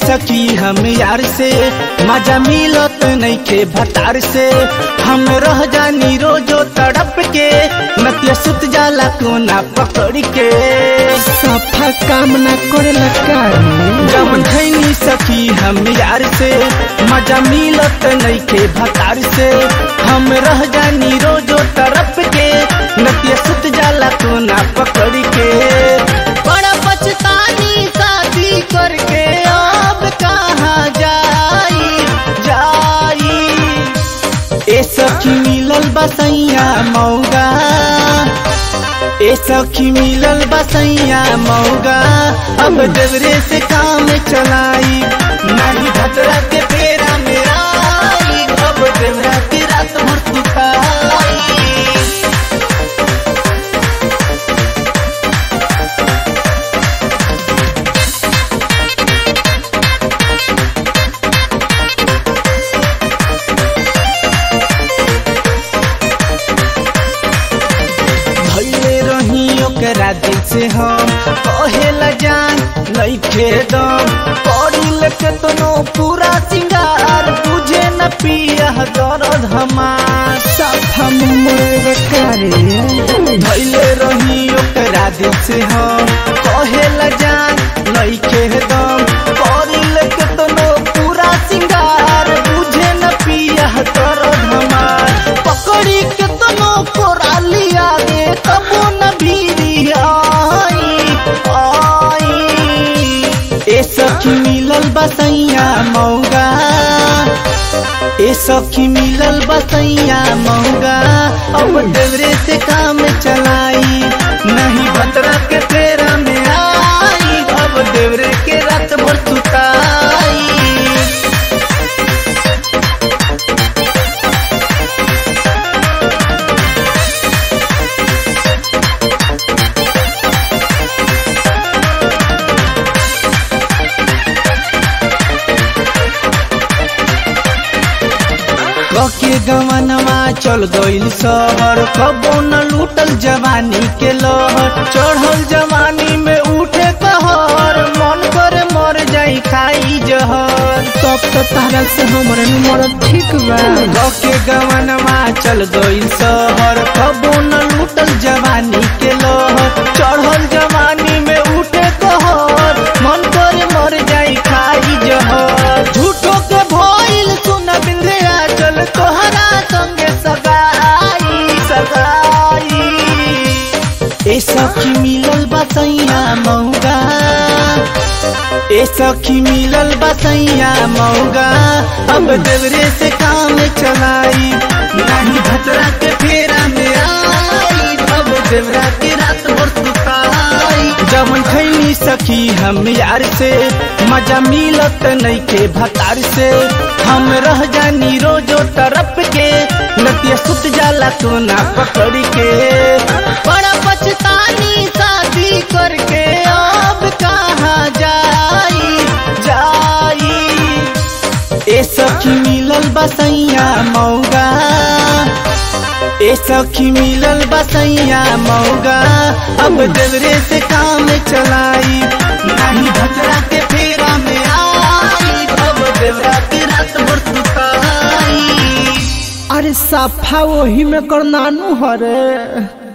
सकी हम यार से मजा मिलत नइखे भतार से हम रह जानी रोजो तड़प के नतिया सुत जाला कोना पकड़ के सफा काम ना करेला कारी जब खैनी सखी हम यार से मजा मिलत नइखे भतार से हम रह जानी रोजो तरफ के नतिया सुत जाला कोना पकड़ के बड़ा पछतानी शादी करके अब कहाँ जाई जाई ए सखी मिलल बसैया मौगा ए सखी मिलल बसैया मौगा अब देवरे से काम चलाई नहीं भतरा के फेरा मेरा अब देवरा की रात भर सुताई भैले रही ओकरा दिल से हम कहेला जान नइखे दम पड़िल केतनो पूरा सिंगार बुझे न पिया दर्द हमार सफा मुमर कारी भैले रही ओकरा दिल से हम कहेला जान नइखे दम पड़िल केतनो पूरा सिंगार बुझे न पिया दर्द हमार पकड़ी केतनो कोरा लिया दे तबो न भीरी आई आई ए सखी मिलल बसैया मौगा ए सखी मिलल बसैया मौगा अब देवरे से काम चलाई नहीं भतरा के फेरा में आई अब देवरे के रात भर सुताई कके गवनवा चल गइल शहर कबो न लूटल जवानी के लहर चढ़ल जवानी में उठे कहर मन करे मर जाई खाई जहर तब तो तारा से हमरे नंबर ठीक बा कके गवनवा चल गइल शहर कबो न लूटल जवानी के लहर चढ़ल जवानी में उठे कहर मन करे मर जाई खाई जहर झूठो के भइल सुन बिंदिया चल तोहरा संगे सगाई सगाई ए सखी मिलल बसैया मौगा ए सखी मिलल बसैया मौगा अब देवरे से काम चलाई नहीं भतरा के फेरा में आई अब देवरा के रात भर सुताई जवन खैनी सखी हम यार से मजा मिलत नइखे भतार से हम रह जानी रोजो तरफ के नतिया सुत जाला कोना पकड़ के बड़ा पछतानी शादी करके अब कहाँ जाई जाई ए सखी मिलल बसैया मौगा ए सखी मिलल बसैया मौगा अब देवरे से काम चलाई नहीं भतरा के फेरा में आई अब देवरा के रात भर सुताई अरे सफा वही में कर नानू हरे